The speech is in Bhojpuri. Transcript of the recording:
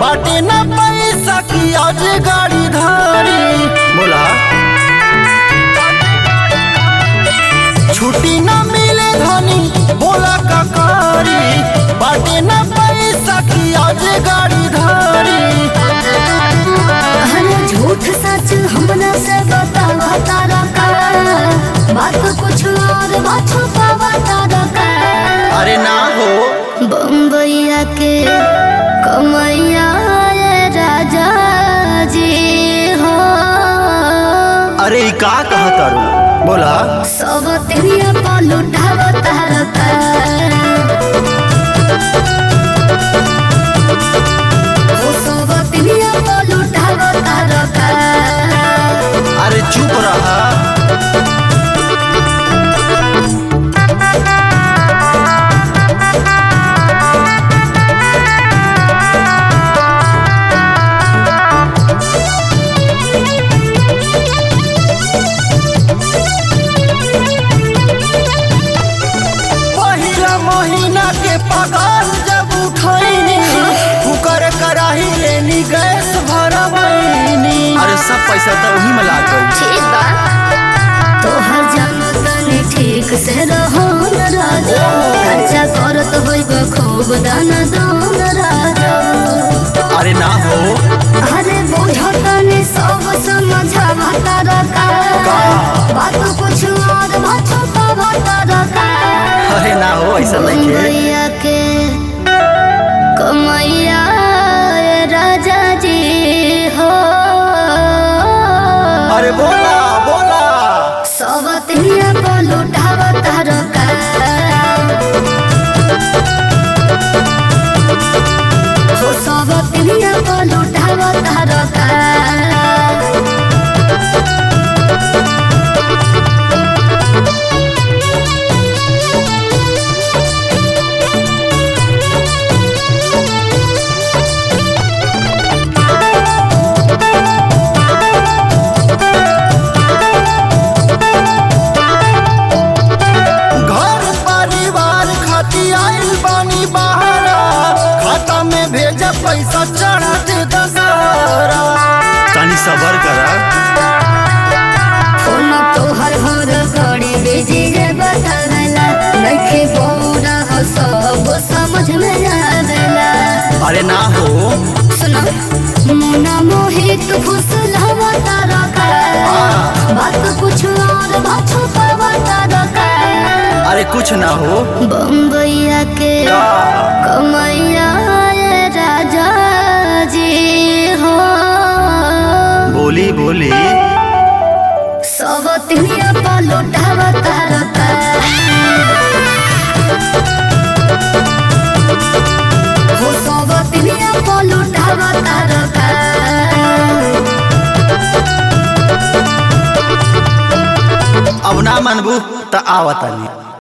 बाटे ना पैसा की आज गाड़ी धारी बोला छुट्टी ना मिले धनी बोला ककारी बाटे ना पैसा की आज गाड़ी धारी अरे झूठ सच हमरा से बतावा तारा का बात कुछ और बात छुपावा तारा का अरे ना हो बम्बैया के कमैया ये राजा जी हो अरे ई का कहा तारू बोला सब तेरिया पर लुटावा तारा का ओ सब तेरिया पर लुटावा तारा का अरे चुप रहा पहिला महीना के पगार जब उठैनी कुकर कराही लेनी गैस भरवैनी अरे सब पैसा तो वही में लाग गई ठीक बा तोहर जानो तनी ठीक से रहो न राजा खर्चा करत होइब खूब दाना दान राजा अरे ना हो अरे बुझो तनी सब समझावा तारा का बात कुछ और बात छुपावा तारा का अरे ना हो ऐसा नहीं है कमैया के कमैया ये राजा जी हो अरे बोला बोला सब तिनिया को लुटावा तारा का हो सब तिनिया को लुटावा तारा का घर परिवार खातिर आइल बानी बहारा खाता में भेजा पैसा चढ़ा दे दशहरा तनी सबर करा फोन तोहर हर घड़ी बिजी रे बतावेला नइखे बोरा हो सब समझ में आवेला अरे ना हो सुनो मुना मोहित फुसलावा तारा का बात कुछ और बात छुपावा तारा का अरे कुछ ना हो बम्बैया के कमैया ये राजा जी हो बोली बोली सब तिनिया पर लुटावा तारा का हो सब तिनिया पर लुटावा तारा का अब ना मनबू त आवतनी